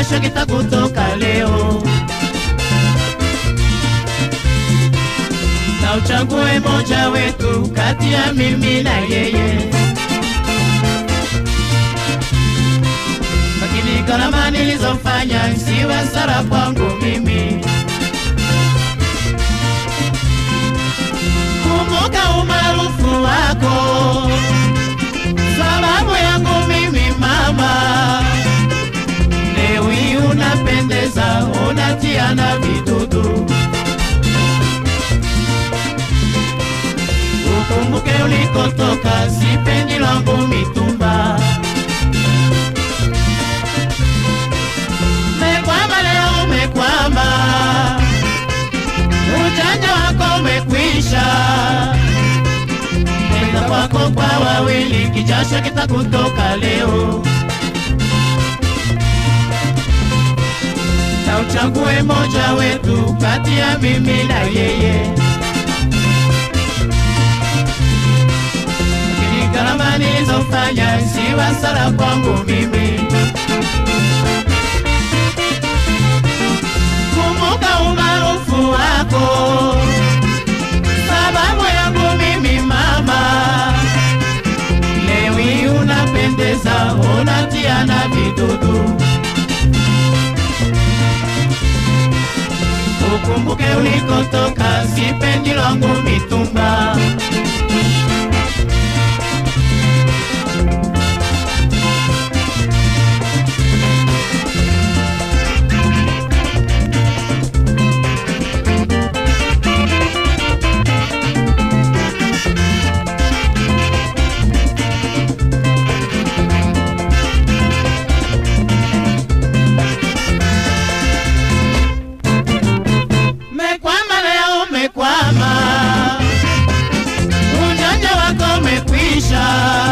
kijasho kitakutoka leo, na uchague moja wetu kati ya mimi na yeye. Lakini gharama nilizofanya siwe hasara kwangu mimi. Kumbuka umaarufu wako, sababu yangu mimi mama. Leo hii unapendeza, unatia na vidudu. Ukumbuke ulikotoka, sipendi langu mitumba. Umekwama leo, umekwama, ujanja wako umekwisha. Nenda kwako kwa wawili, kijasho kitakutoka leo, na uchague moja wetu kati ya mimi na yeye. Lakini gharama nilizofanya si hasara kwangu mimi. Kumbuka umaarufu wako, sababu yangu mimi mama. Leo hii unapendeza, unatia na vidudu. Ukumbuke ulikotoka, sipendi langu mitumba. Mekwama leo, mekwama, ujanja wako umekwisha.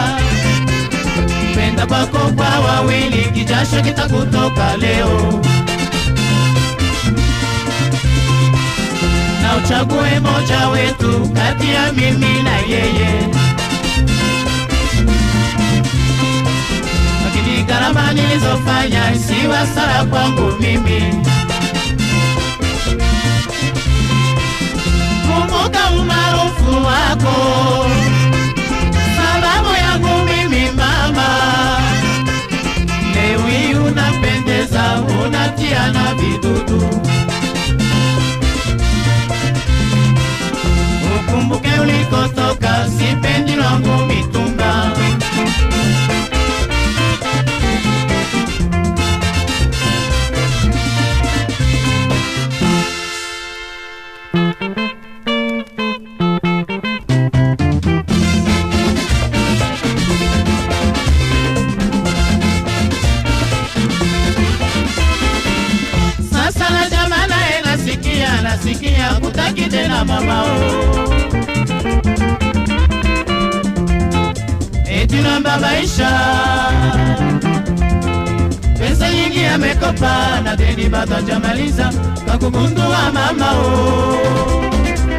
Penda kwako kwa wawili, kijasho kitakutoka leo, na uchague moja wetu kati ya mimi na yeye. Lakini gharama nilizofanya si hasara kwangu mimi. kumbuka umaarufu wako, sababu yangu mimi mama. Leo hii unapendeza, unatia na vidudu. Ukumbuke ulikotoka, sipendi langu mitumba. Sasa na jamaa naye nasikia, nasikia kutaki tena mamao eti nambabaisha pesa nyingi amekopa na deni bado hajamaliza kakugundua mamao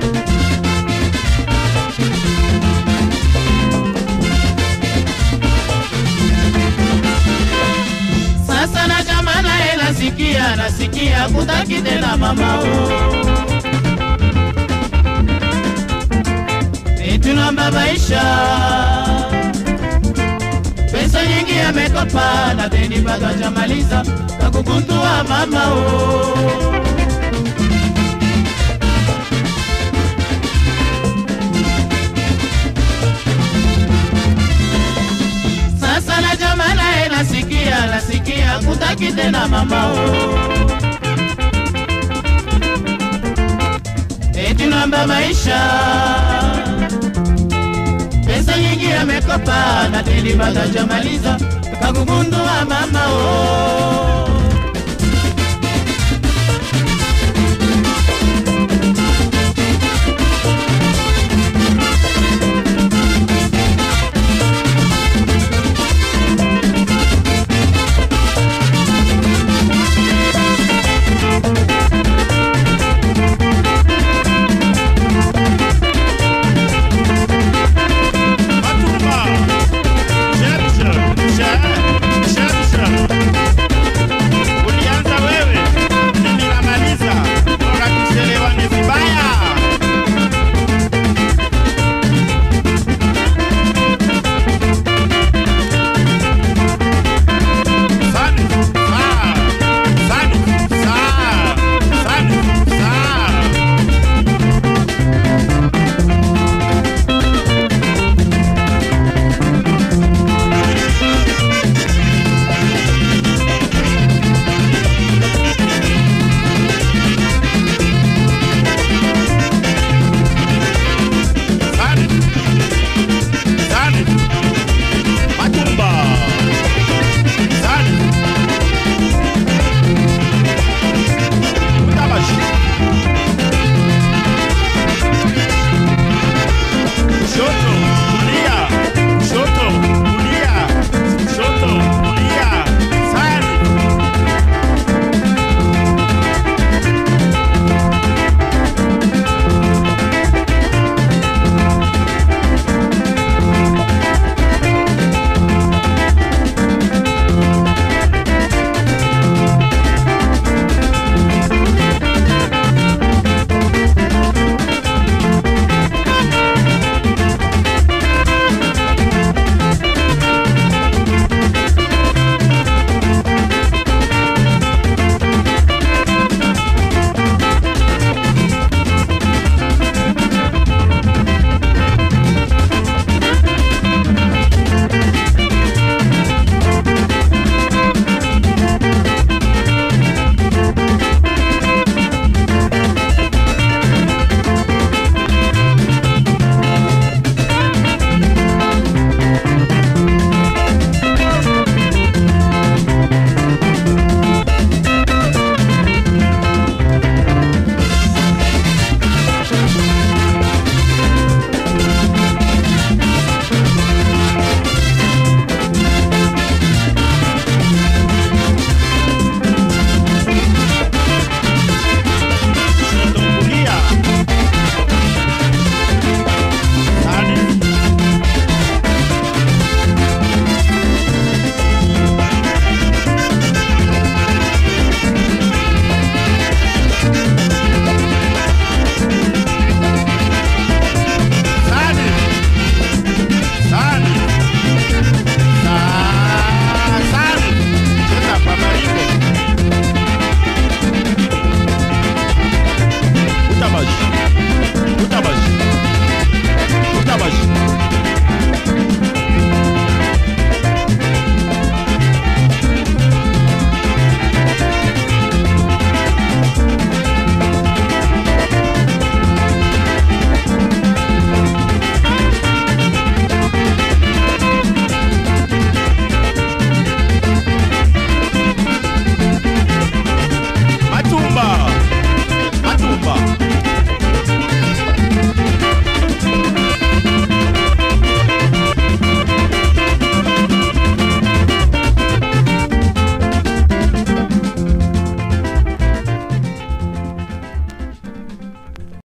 Sasa na jamaa naye nasikia, nasikia kutaki tena mamao eti nambabaisha pesa nyingi amekopa na deni bado hajamaliza kakugundua mamao Sasa na jamaa naye nasikia, nasikia kutaki tena mamao eti namba maisha pesa nyingi amekopa na deni bado hajamaliza kakugundua mamao